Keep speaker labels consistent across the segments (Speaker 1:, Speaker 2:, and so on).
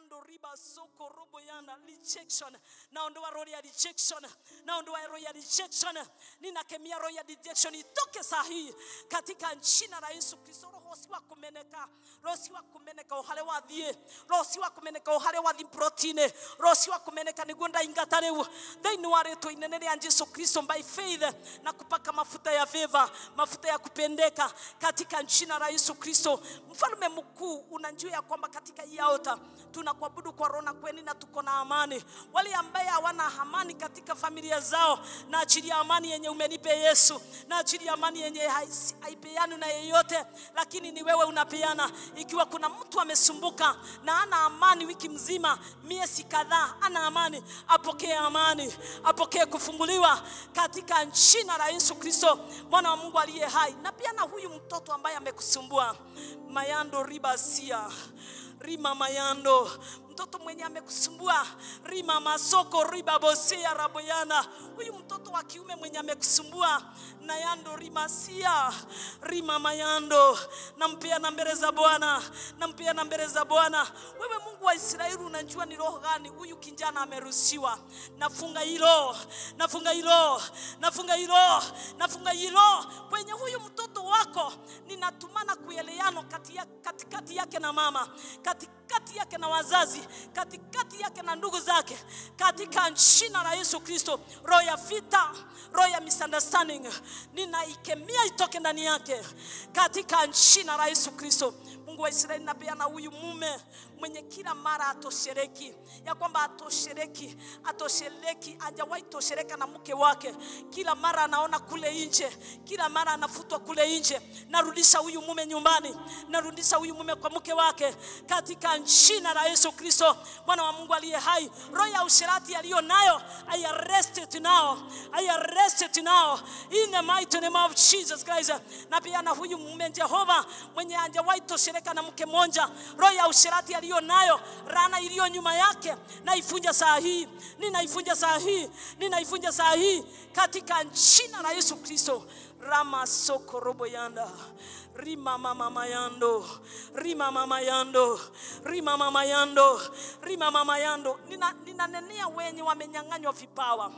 Speaker 1: mayando riba soko robo yana rejection naondoa roho ya rejection naondoa roho ya rejection ninakemea roho ya rejection itoke saa hii katika jina la Yesu Kristo roho si wa kumeneka roho si wa kumeneka uhale wathie roho si wa kumeneka uhale wathi protein roho si wa kumeneka niguo ndaingata riu thiini wa rĩtwa inene rĩa Yesu Kristo by faith na kupaka mafuta ya favor mafuta ya kupendeka katika jina la Yesu Kristo mfalme mkuu unajua ya kwamba katika hii altar tunakuabudu kwa roho na kweli na tuko na amani wale ambaye hawana amani katika familia zao na ajili ya amani yenye umenipe Yesu na ajili ya amani yenye hai- haipeani na yeyote lakini ni wewe unapeana ikiwa kuna mtu amesumbuka na ana amani wiki mzima miezi kadhaa ana amani apokee amani apokee kufunguliwa katika jina la Yesu Kristo mwana wa Mungu aliye hai na pia na huyu mtoto ambaye amekusumbua mayando ribasia rima mayando mtoto mwenye amekusumbua rima masoko riba bosia raboyana huyu mtoto wa kiume mwenye amekusumbua nayando rimasia rima mayando nampea na mbele za Bwana nampea na mbele za Bwana wewe Mungu wa Israeli unajua ni roho gani huyu kijana ameruhusiwa nafunga hilo nafunga hilo nafunga hilo nafunga hilo kwenye huyu mtoto wako ninatumana kueleano kati ya, katikati yake na mama katikati yake na wazazi katikati yake na ndugu zake katika jina la Yesu Kristo roho ya vita roho ya misunderstanding ninaikemea itoke ndani yake katika jina la Yesu Kristo Mungu wa Israeli napeana huyu mume mwenye kila mara atoshereki ya kwamba atoshereki atoshereki hajawahi toshereka na mke wake kila mara anaona kule nje kila mara anafutwa kule nje narudisha huyu mume nyumbani narudisha huyu mume kwa mke wake katika jina la Yesu Kristo mwana wa Mungu aliye hai roho ya usherati aliyo nayo I arrest it now I arrest it now in the mighty name of Jesus Christ na pia na huyu mume Jehova mwenye hajawahi toshereka na mke mmoja roho ya usherati aliyo nayo rana iliyo nyuma yake naifunja saa hii ninaifunja saa hii ninaifunja saa hii katika jina la Yesu Kristo rama soko robo yanda rima mama mayando rima mama yando rima mama yando rima mama yando nina ninanenea wenye wamenyang'anywa vipawa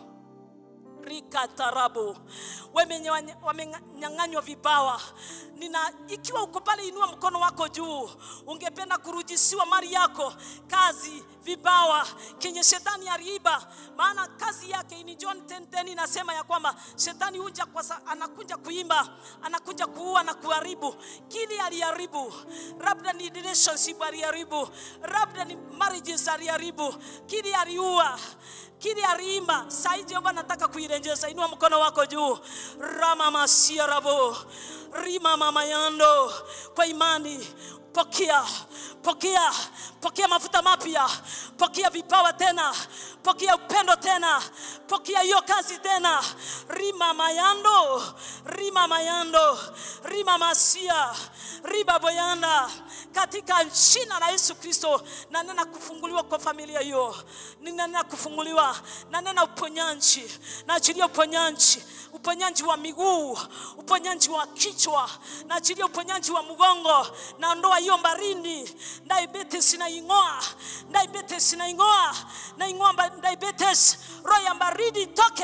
Speaker 1: rika tarabu Wemenye wanye- wamenyang'anywa vipawa nina ikiwa uko pale inua mkono wako juu ungependa kurudishiwa mali yako kazi vipawa kenye shetani aliiba maana kazi yake ni John 10:10 inasema ya kwamba shetani huja kwa sa, anakuja kuimba anakuja kuua na kuharibu kili aliharibu labda ni relationship aliharibu labda ni marriages aliharibu kili aliua kile aliimba sai Jehova nataka kuirejesha inua mkono wako juu rama masia rabo rima mama yando kwa imani pokea pokea pokea mafuta mapya pokea vipawa tena pokea upendo tena pokea hiyo kazi tena rima mayando rima mayando rima masia riba boyanda katika jina la Yesu Kristo na nena kufunguliwa kwa familia hiyo ninanena kufunguliwa na nena uponyaji na achilia uponyaji uponyaji wa miguu uponyaji wa kichwa na achilia uponyaji wa mgongo naondoa hiyo baridi diabetes naing'oa diabetes naing'oa naing'oa ba- diabetes roho ya baridi itoke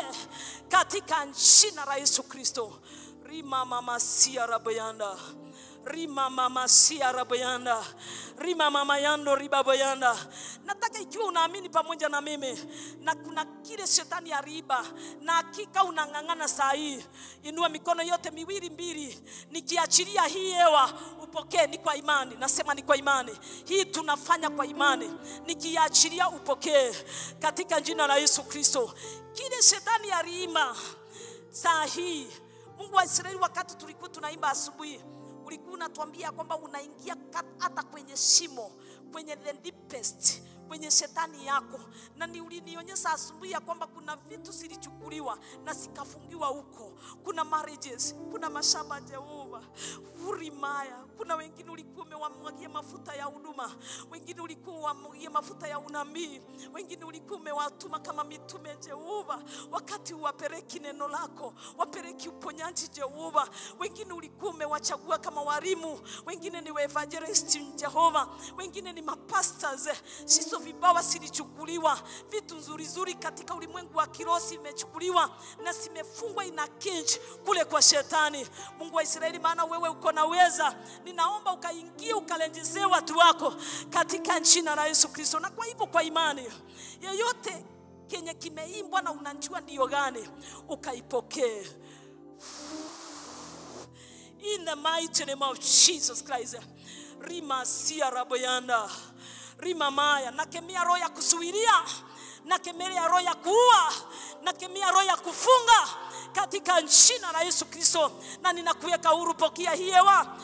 Speaker 1: katika jina la Yesu Kristo rima mama sia raboyanda rima mama sia raboyanda rima mama yando ribaboyanda nataka ikiwa unaamini pamoja na mimi na kuna kile shetani ariba na hakika unang'ang'ana saa hii inua mikono yote miwili mbili nikiachilia hii hewa upokee ni kwa imani nasema ni kwa imani hii tunafanya kwa imani nikiachilia upokee katika jina la Yesu Kristo kile shetani aliima saa hii Mungu wa Israeli wakati tulikuwa tunaimba asubuhi ulikuwa unatuambia kwamba unaingia kat- hata kwenye shimo kwenye the deepest kwenye shetani yako na ni ulinionyesha asubuhi ya kwamba kuna vitu zilichukuliwa na zikafungiwa huko kuna marriages kuna mashamba Jehova urimaya kuna wengine ulikuwa umewamwagia mafuta ya huduma wengine ulikuwa umewamwagia mafuta ya unabii wengine ulikuwa umewatuma kama mitume Jehova wakati uwapeleki neno lako wapeleki uponyaji Jehova wengine ulikuwa umewachagua kama walimu wengine ni evangelist Jehova wengine ni mapastors sisi hizo vipawa zilichukuliwa, vitu nzuri nzuri katika ulimwengu wa kiroho zimechukuliwa na zimefungwa ina cage kule kwa shetani. Mungu wa Israeli, maana wewe uko na uweza, ninaomba ukaingie ukalenjezee watu wako katika jina la Yesu Kristo. Na kwa hivyo kwa imani yeyote kenye kimeimbwa na unajua ndiyo gani, ukaipokee in the mighty name of Jesus Christ. Rima sia raboyanda rima maya, nakemea roho ya kusuiria, nakemea roho ya kuua, nakemea roho ya kufunga katika jina la Yesu Kristo, na ninakuweka huru. Pokea hii hewa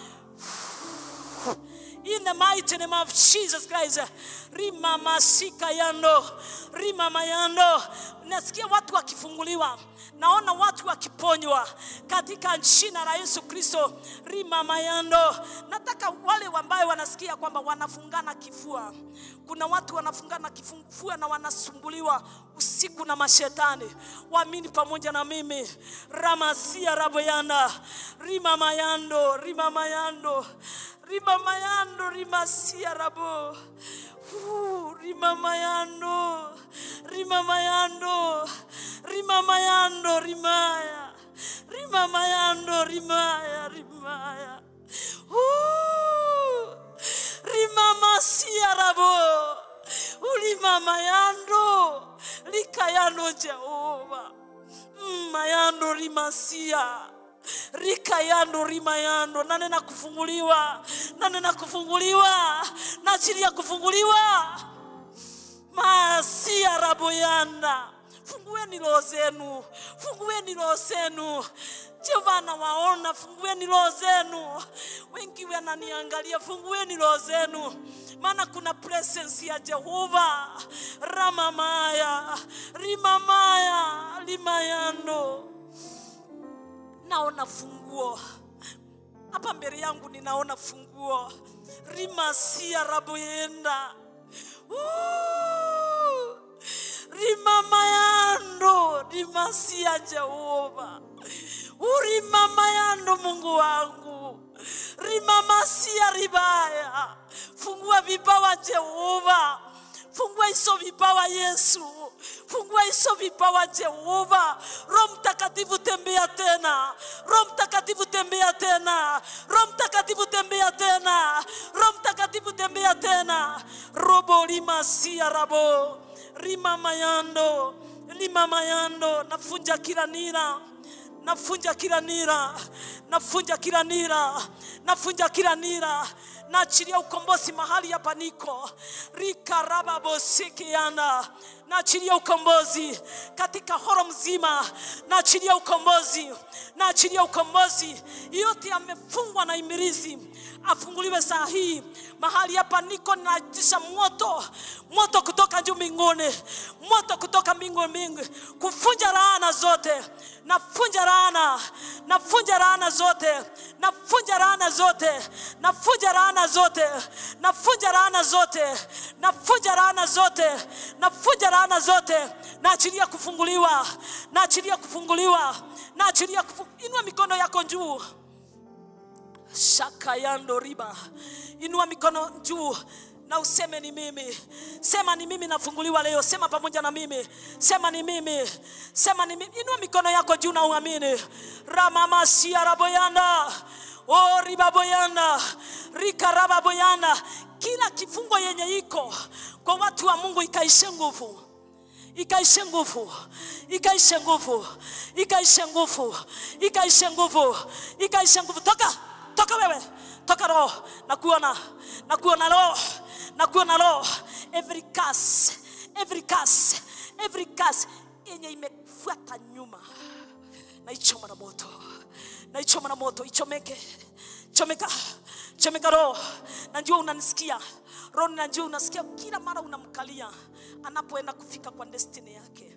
Speaker 1: in the mighty name of Jesus Christ. Rima masika yando, rima mayando. Nasikia watu wakifunguliwa, naona watu wakiponywa katika jina la Yesu Kristo. Rima mayando. Nataka wale ambao wanasikia kwamba wanafungana kifua, kuna watu wanafungana kifua na wanasumbuliwa usiku na mashetani, waamini pamoja na mimi. Ramasia raboyanda, rima mayando, rima mayando rima mayando rima sia rabo Uh, rima mayando rima mayando rima mayando rimaya rima mayando rimaya rimaya Uh, rima masia rabo ulima mayando likayano Jehova Mm, mayando rimasia rikayando rimayando nanena kufunguliwa nanena kufunguliwa naachilia kufunguliwa masia raboyanda fungueni roho zenu fungueni roho zenu jehova nawaona fungueni roho zenu wengi wananiangalia fungueni roho zenu maana kuna presence ya jehova ramamaya rimamaya limayando naona funguo hapa mbele yangu ninaona funguo rimasia raboyenda Woo! rimamayando rimasia jehova urimamayando mungu wangu rimamasia ribaya fungua vipawa jehova fungua hizo vipawa yesu fungua hizo vipawa jehova roho mtakatifu tembea tena roho mtakatifu tembea tena roho mtakatifu tembea tena roho mtakatifu tembea tena robo limasia rabo rima mayando lima mayando nafunja kila nira nafunja kila nira nafunja kila nira nafunja kila nira naachilia ukombozi mahali hapa niko rikarababosikiana naachilia ukombozi katika horo mzima naachilia ukombozi naachilia ukombozi yote yamefungwa na imirizi afunguliwe saa hii mahali hapa niko naitisha moto moto kutoka juu mbinguni moto kutoka mbingu mbingu kufunja laana zote nafunja laana nafunja laana zote nafunja laana zote nafunja laana zote nafunja laana zote nafunja laana zote nafunja laana zote naachilia kufunguliwa naachilia kufunguliwa naachilia kufu... inua mikono yako juu shakayando riba inua mikono juu na useme ni mimi sema ni mimi nafunguliwa leo sema pamoja na mimi sema ni mimi sema ni mimi inua mikono yako juu na uamini ramamasia raboyanda o ribaboyanda rikarababoyanda kila kifungo yenye iko kwa watu wa mungu ikaishe nguvu ikaishe nguvu ikaishe nguvu ikaishe nguvu ikaishe nguvu ikaishe nguvu toka toka wewe toka roho nakuona nakuona roho nakuona roho every curse every curse every curse yenye imefuata nyuma naichoma na moto naichoma na moto ichomeke chomeka chomeka roho najua unanisikia roho najua unasikia kila mara unamkalia anapoenda kufika kwa destiny yake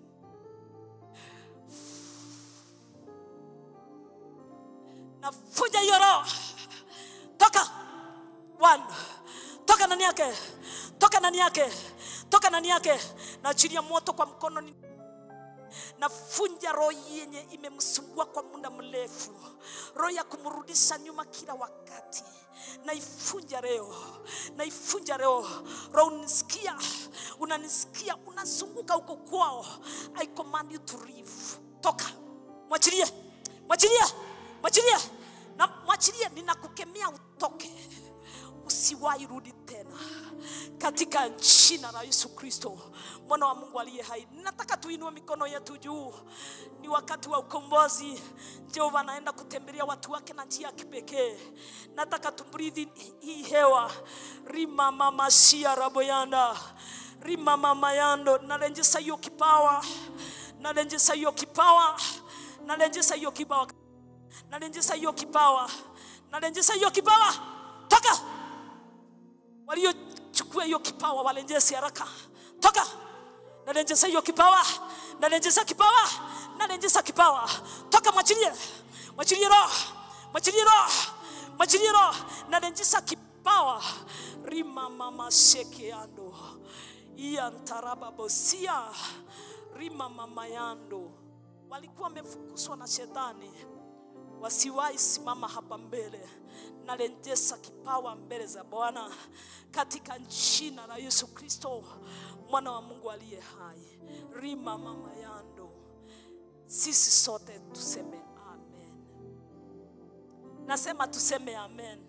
Speaker 1: nafuja hiyo roho toka one toka ndani yake toka ndani yake toka ndani yake naachilia moto kwa mkono ni- nafunja roho yenye imemsumbua kwa muda mrefu roho ya kumrudisha nyuma kila wakati naifunja leo naifunja leo roho unisikia unanisikia unazunguka huko kwao i command you to leave toka mwachilie mwachilie mwachilie na mwachilie ninakukemea utoke usiwahi rudi tena katika jina la Yesu Kristo mwana wa Mungu aliye hai. Nataka tuinue mikono yetu juu, ni wakati wa ukombozi. Jehova anaenda kutembelea watu wake na njia ya kipekee. Nataka tubridhi hii hewa rima mama shia raboyanda rima mama yando, nalenjesa hiyo kipawa, nalenjesa hiyo kipawa, nalenjesa hiyo kipawa, nalenjesa hiyo kipawa, nalenjesa hiyo kipawa, toka waliochukua hiyo kipawa walenjesi haraka toka nalenjesa hiyo kipawa nalenjesa kipawa nalenjesa kipawa toka mwachilie mwachilie roho mwachilie roho mwachilie roho nalenjesa kipawa rima mama shekeando iantaraba bosia rima mama yando walikuwa wamefukuzwa na shetani wasiwahi simama hapa mbele nalenjesa kipawa mbele za Bwana katika jina la Yesu Kristo mwana wa Mungu aliye hai. Rima mama yando, sisi sote tuseme amen. Nasema tuseme amen.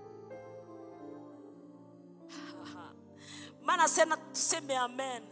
Speaker 1: Maana sena tuseme amen.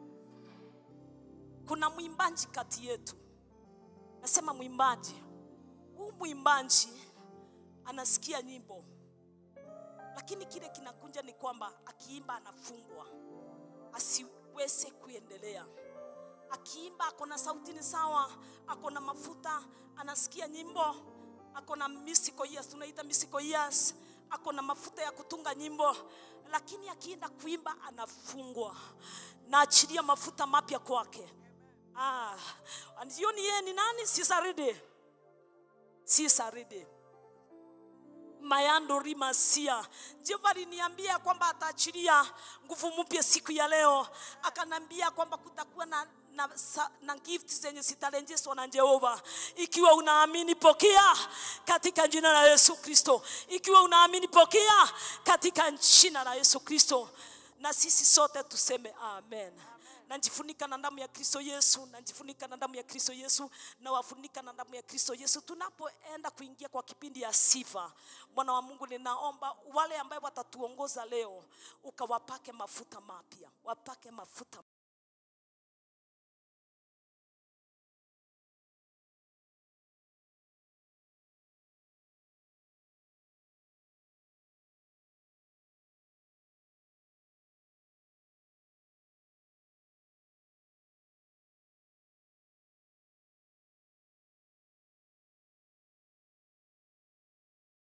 Speaker 1: Kuna mwimbaji kati yetu, nasema mwimbaji huu mwimbaji anasikia nyimbo, lakini kile kinakunja ni kwamba akiimba anafungwa asiweze kuendelea. Akiimba ako na sauti ni sawa, ako na mafuta, anasikia nyimbo, ako na musical ears, tunaita musical ears, ako na mafuta ya kutunga nyimbo, lakini akienda kuimba anafungwa. Naachilia mafuta mapya kwake. Ah, jioni yeye ni nani? Sisaridi si saridi mayando rimasia jehova aliniambia kwamba ataachilia nguvu mpya siku ya leo akanambia kwamba kutakuwa na na, sa- na gift zenye zitalenjeswa na Jehova. Ikiwa unaamini pokea katika jina la Yesu Kristo. Ikiwa unaamini pokea katika jina la Yesu Kristo, na sisi sote tuseme amen. Najifunika na damu ya Kristo Yesu, najifunika na damu ya Kristo Yesu, na wafunika na damu ya Kristo Yesu. Tunapoenda kuingia kwa kipindi ya sifa, Bwana wa Mungu, ninaomba wale ambao watatuongoza leo, ukawapake mafuta mapya, wapake mafuta